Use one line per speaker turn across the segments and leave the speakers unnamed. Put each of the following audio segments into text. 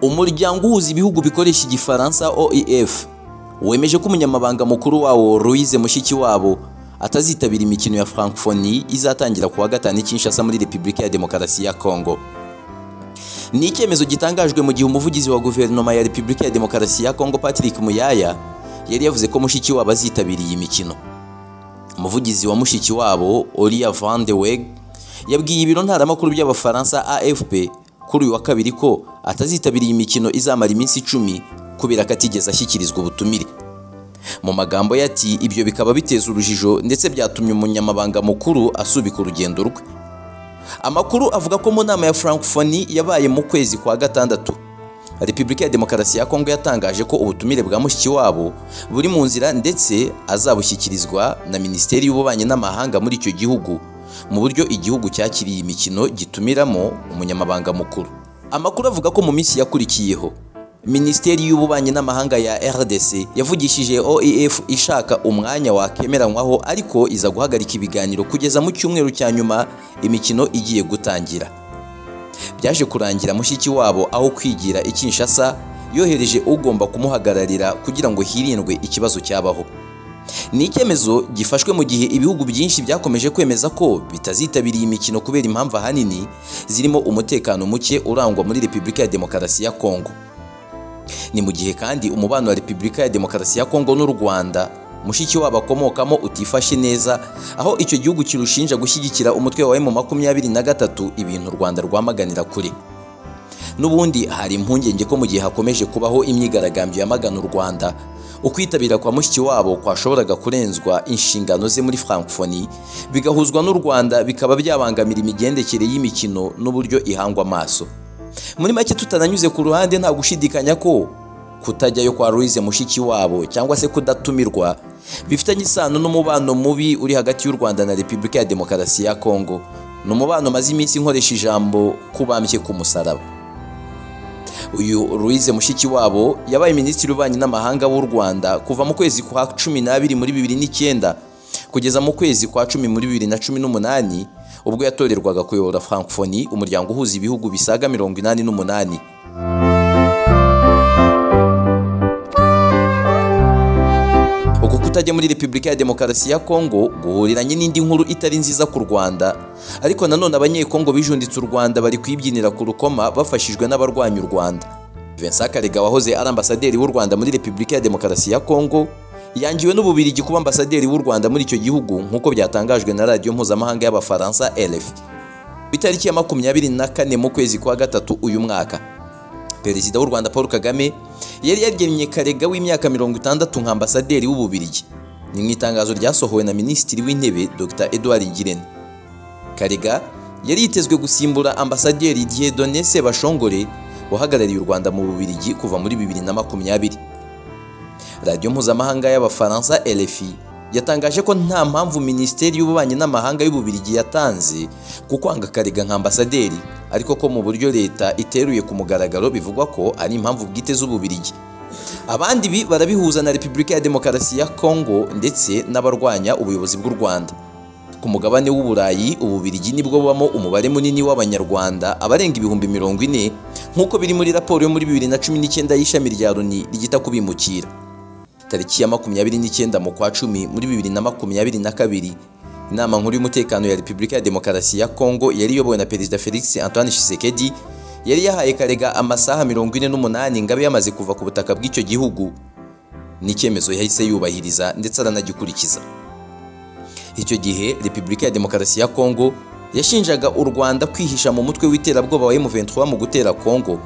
umuryango uhuza ibihugu bikoresha igifaransa oef wemeje ko umunyamabanga mukuru wawo louise mushikiwabo atazitabira imikino ya francophonie izatangira kuwa gatanu i kinshasa muri repubulika ya demokarasi ya kongo ni icyemezo gitangajwe mu gihe umuvugizi wa guverinoma ya repubulika ya demokarasi ya kongo patrick muyaya yari yavuze ko mushikiwabo azitabira iyi mikino umuvugizi wa mushikiwabo olia van de weg yabwiye ibiro ntaramakuru by'abafaransa afp kuri uyu wa kabiri ko atazitabira iyi mikino izamara iminsi icumi kubera ko atigeze ashyikirizwa ubutumire mu magambo ye ati ibyo bikaba biteza urujijo ndetse byatumye umunyamabanga mukuru asubika urugendo rwe amakuru avuga ko mu nama ya francophonie yabaye mu kwezi kwa gatandatu repubulika ya demokarasi ya kongo yatangaje ko ubutumire bwa mushikiwabo buri mu nzira ndetse azabushyikirizwa na minisiteri y'ububanyi n'amahanga muri icyo gihugu mu buryo igihugu cyakiriye imikino gitumiramo umunyamabanga mukuru amakuru avuga ko mu minsi yakurikiyeho minisiteri y'ububanyi n'amahanga ya rdc yavugishije oef ishaka umwanya wakemeranywaho ariko iza guhagarika ibiganiro kugeza mu cyumweru cya nyuma imikino igiye gutangira byaje kurangira mushiki wabo aho kwigira i kinshasa yohereje ugomba kumuhagararira kugira ngo hirindwe ikibazo cyabaho ni icyemezo gifashwe mu gihe ibihugu byinshi byakomeje kwemeza ko bitazitabira iyi mikino kubera impamvu ahanini zirimo umutekano muke urangwa muri repubulika ya demokarasi ya kongo ni mu gihe kandi umubano wa repubulika ya demokarasi ya kongo n'u rwanda mushiki wabo akomokamo utifashe neza aho icyo gihugu kirushinja gushyigikira umutwe wa emu makumyabiri na gatatu ibintu u rwanda rwamaganira kure n'ubundi hari impungenge ko mu gihe hakomeje kubaho imyigaragambyo yamagana u rwanda ukwitabira kwa mushiki wabo kwashoboraga kurenzwa inshingano ze muri francophonie bigahuzwa n'u rwanda bikaba byabangamira imigendekere y'imikino n'uburyo ihangwa amaso muri make tutananyuze ku ruhande nta gushidikanya ko kutajyayo kwa louise mushiki wabo cyangwa se kudatumirwa bifitanye isano n'umubano mubi uri hagati y'u rwanda na repubulika ya demokarasi ya kongo ni umubano maze iminsi nkoresha ijambo kubambye ku musaraba uyu louise mushikiwabo yabaye minisitiri w'ububanyi n'amahanga w'u rwanda kuva mu kwezi kwa cumi n'abiri muri bibiri n'icyenda kugeza mu kwezi kwa cumi muri bibiri na cumi n'umunani ubwo yatorerwaga kuyobora francophonie umuryango uhuza ibihugu bisaga mirongo inani n'umunani uku kutajya muri repubulika ya demokarasi ya kongo guhuriranye n'indi nkuru itari nziza ku rwanda ariko nanone abanyekongo bijunditse u rwanda bari kuyibyinira ku rukoma bafashijwe n'abarwanya u rwanda vincent karega wahoze ari ambasaderi w'u rwanda muri repubulika ya demokarasi ya kongo yangiwe n'ububirigi kuba ambasaderi w'u rwanda muri icyo gihugu nk'uko byatangajwe na radiyo mpuzamahanga y'abafaransa rf ku itariki ya makumyabiri na kane mu kwezi kwa gatatu uyu mwaka perezida w'u rwanda paul kagame yari yaryemye karega w'imyaka mirongo itandatu nka ambasaderi w'ububirigi ni mu itangazo ryasohowe na minisitiri w'intebe dr edouard ngirente karega yari yitezwe gusimbura ambasaderi dieudonne sebashongore wahagarariye u rwanda mu bubirigi kuva muri bibiri na makumyabiri radiyo mpuzamahanga y'abafaransa rfi yatangaje ko nta mpamvu minisiteri y'ububanyi n'amahanga y'ububirigi yatanze ku kwanga karega nka ambasaderi ariko ko mu buryo leta iteruye ku mugaragaro bivugwa ko ari impamvu bwite z'ububirigi abandi ibi barabihuza na repubulika ya demokarasi ya kongo ndetse n'abarwanya ubuyobozi bw'u rwanda ku mugabane w'uburayi ububirigi nibwo bubamo umubare munini w'abanyarwanda abarenga ibihumbi mirongo ine nk'uko biri muri raporo yo muri bibiri na cumi n'icyenda y'ishami rya loni rigita kubimukira tariki ya makumyabiri n'icyenda mu kwa cumi muri bibiri na makumyabiri na kabiri inama nkuru y'umutekano ya repubulika ya demokarasi ya kongo yari iyobowe na perezida felix antoine shisekedi yari yahaye karega amasaha mirongo ine n'umunani ngabe yamaze kuva ku butaka bw'icyo gihugu n'icyemezo yahise yubahiriza ndetse aranagikurikiza icyo gihe repubulika ya demokarasi ya kongo yashinjaga u rwanda kwihisha mu mutwe w'iterabwoba wa M23 mu gutera kongo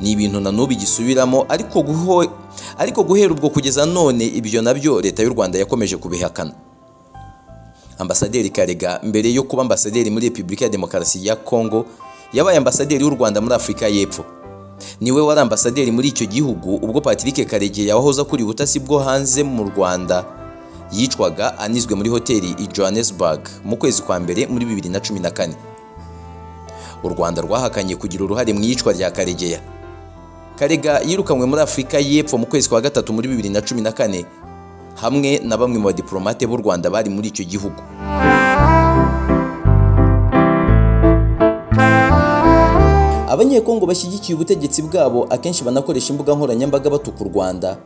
ni ibintu na n'ubu igisubiramo ariko guho ariko guhera ubwo kugeza none ibyo nabyo leta y'u rwanda yakomeje kubihakana ambasaderi karega mbere yo kuba ambasaderi muri repubulika ya demokarasi ya kongo yabaye ambasaderi w'u rwanda muri afurika y'epfo niwe wari ambasaderi muri icyo gihugu ubwo patrick karege yahoze akura ubutasi bwo hanze mu rwanda yicwaga anizwe muri hoteli i johannesburg mu kwezi kwa mbere muri bibiri na cumi na kane u rwanda rwahakanye kugira uruhare mu iyicwa rya karegeya karega yirukanwe muri afurika y'epfo mu kwezi kwa gatatu muri bibiri na cumi na kane hamwe na bamwe mu badiporomate b'u rwanda bari muri icyo gihugu abanyekongo bashyigikiye ubutegetsi bwabo akenshi banakoresha imbuga nkoranyambaga batuka u rwanda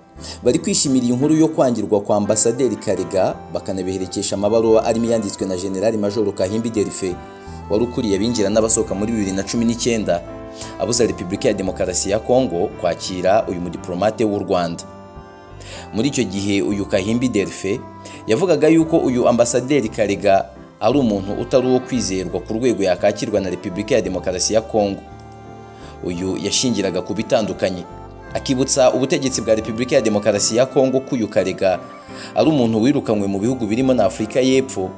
bari kwishimira iyi nkuru yo kwangirwa kwa ambasaderi karega bakanabiherekesha amabaruwa arimo iyanditswe na generali majoro kahimbi derife wari ukuriye abinjira n'abasohoka muri bibiri na cumi n'icyenda abuza repubulika ya demokarasi ya kongo kwakira uyu mudiplomate w'u rwanda muri icyo gihe uyu kahimbi derife yavugaga yuko uyu ambasaderi karega ari umuntu utari uwo kwizerwa ku rwego yakakirwa na repubulika ya demokarasi ya kongo uyu yashingiraga ku bitandukanye akibutsa ubutegetsi bwa repubulika ya demokarasi ya kongo ko uyu karega ari umuntu wirukanywe mu bihugu birimo na afurika y'epfo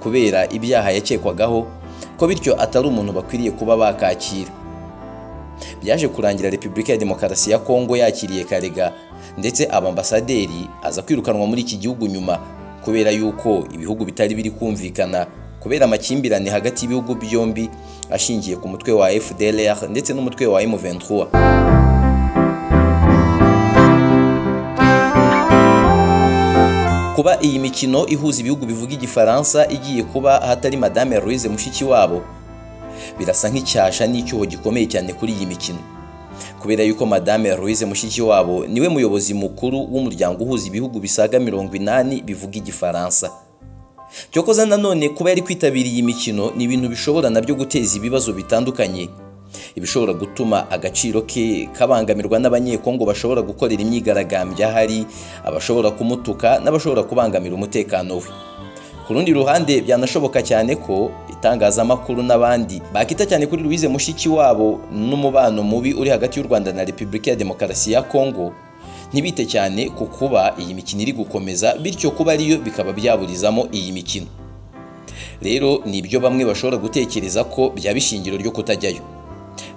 kubera ibyaha yakekwagaho ko bityo atari umuntu bakwiriye kuba bakakira byaje kurangira repubulika ya demokarasi ya kongo yakiriye karega ndetse abambasaderi aza kwirukanwa muri iki gihugu nyuma kubera yuko ibihugu bitari biri kumvikana kubera amakimbirane hagati y'ibihugu byombi ashingiye ku mutwe wa fdlr ndetse n'umutwe wa m23 kuba iyi mikino ihuza ibihugu bivuga igifaransa igiye kuba ahatari madame louise mushiki wabo birasa nk'icyasha n'icyuho gikomeye cyane kuri iyi mikino kubera yuko madame louise mushiki wabo niwe muyobozi mukuru w'umuryango uhuza ibihugu bisaga mirongo inani bivuga igifaransa cyokoza nanone kuba yari kwitabira iyi mikino ni ibintu bishobora nabyo guteza ibibazo bitandukanye ibishobora gutuma agaciro ke kabangamirwa n'abanyekongo bashobora gukorera imyigaragambyo ahari abashobora kumutuka n'abashobora kubangamira umutekano we ku rundi ruhande byanashoboka cyane ko itangazamakuru n'abandi bakita cyane kuri Louise mushiki wabo n'umubano mubi uri hagati y'u Rwanda na Repubulika ya Demokarasi ya Kongo ntibite cyane ku kuba iyi mikino iri gukomeza bityo kuba ariyo bikaba byaburizamo iyi mikino rero ni ibyo bamwe bashobora gutekereza ko byaba ishingiro ryo kutajyayo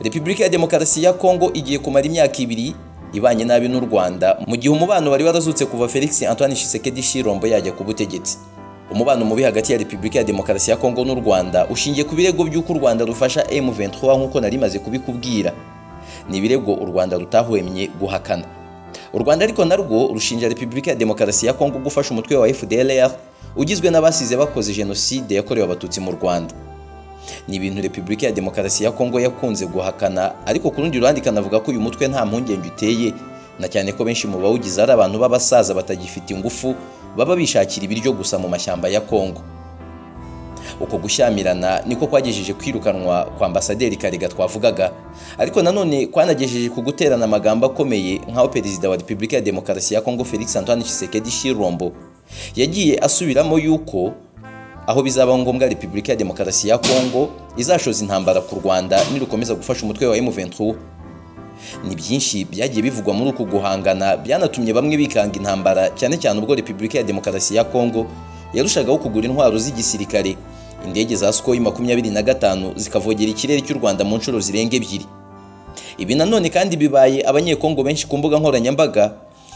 Repubulika ya Demokarasi ya Kongo igiye kumara imyaka ibiri ibanye nabi n'u Rwanda mu gihe umubano wari warazutse kuva Felix Antoine Tshisekedi Chirombo yajya ku butegetsi umubano mubi hagati ya repubulika ya demokarasi ya kongo n'u rwanda ushingiye ku birego by'uko u rwanda rufasha m23 nk'uko nari maze kubikubwira ni ibirego u rwanda rutahwemye guhakana u rwanda ariko narwo rushinja repubulika ya demokarasi ya kongo gufasha umutwe wa fdlr ugizwe n'abasize bakoze jenoside yakorewe abatutsi mu rwanda ni ibintu repubulika ya demokarasi ya kongo yakunze guhakana ariko ku rundi ruhande ikanavuga ko uyu mutwe nta mpungenge uteye na cyane ko benshi mu bawugize ari abantu b'abasaza batagifite ingufu baba bishakira ibiryo gusa mu mashyamba ya Kongo uko gushyamirana niko kwagejeje kwirukanwa kwa ambasaderi karega twavugaga ariko nanone kwanagejeje ku guterana amagambo akomeye nk'aho perezida wa repubulika ya demokarasi ya kongo felix antoine tshisekedi chirombo yagiye asubiramo yuko aho bizaba ngombwa repubulika ya demokarasi ya kongo izashoza intambara ku rwanda nirukomeza gufasha umutwe wa m23 ni byinshi byagiye bivugwa muri uku guhangana byanatumye bamwe bikanga intambara cyane cyane ubwo repubulika ya demokarasi ya kongo yarushagaho kugura intwaro z'igisirikare indege za sukoyi makumyabiri na gatanu zikavogera ikirere cy'u rwanda mu nshuro zirenga ebyiri ibi nanone kandi bibaye abanyekongo benshi ku mbuga nkoranyambaga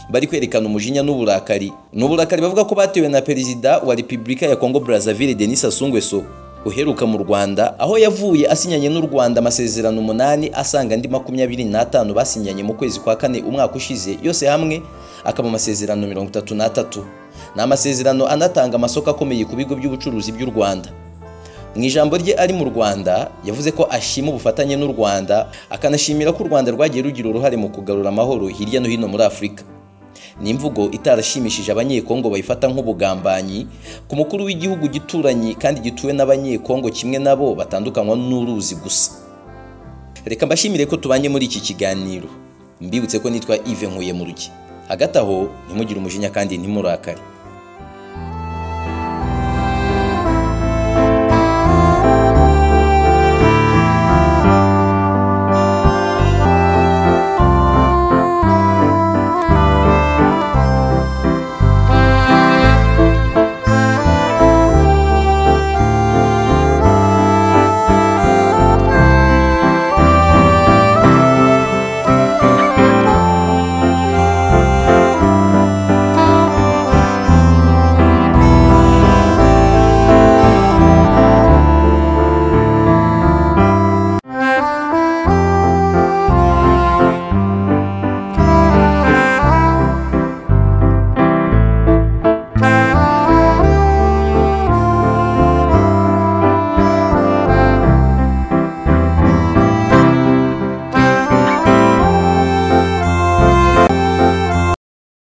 bari kwerekana umujinya n'uburakari ni uburakari bavuga ko batewe na perezida wa repubulika ya kongo brazzaville denis sassou nguesso uheruka mu rwanda aho yavuye asinyanye n'u rwanda amasezerano umunani asanga andi makumyabiri n'atanu basinyanye mu kwezi kwa kane umwaka ushize yose hamwe akaba amasezerano mirongo itatu n'atatu ni amasezerano anatanga amasoko akomeye ku bigo by'ubucuruzi by'u rwanda mu ijambo rye ari mu rwanda yavuze ko ashima ubufatanye n'u rwanda akanashimira ko u rwanda rwagiye rugira uruhare mu kugarura amahoro hirya no hino muri afurika ni imvugo itarashimishije abanyekongo bayifata nk'ubugambanyi ku mukuru w'igihugu gituranye kandi gituwe n'abanyekongo kimwe nabo batandukanywa n'uruzi gusa reka mbashimire ko tubanye muri iki kiganiro mbibutse ko nitwa ive nkuye mu rugi hagati aho ntimugire umujinya kandi ntimurakare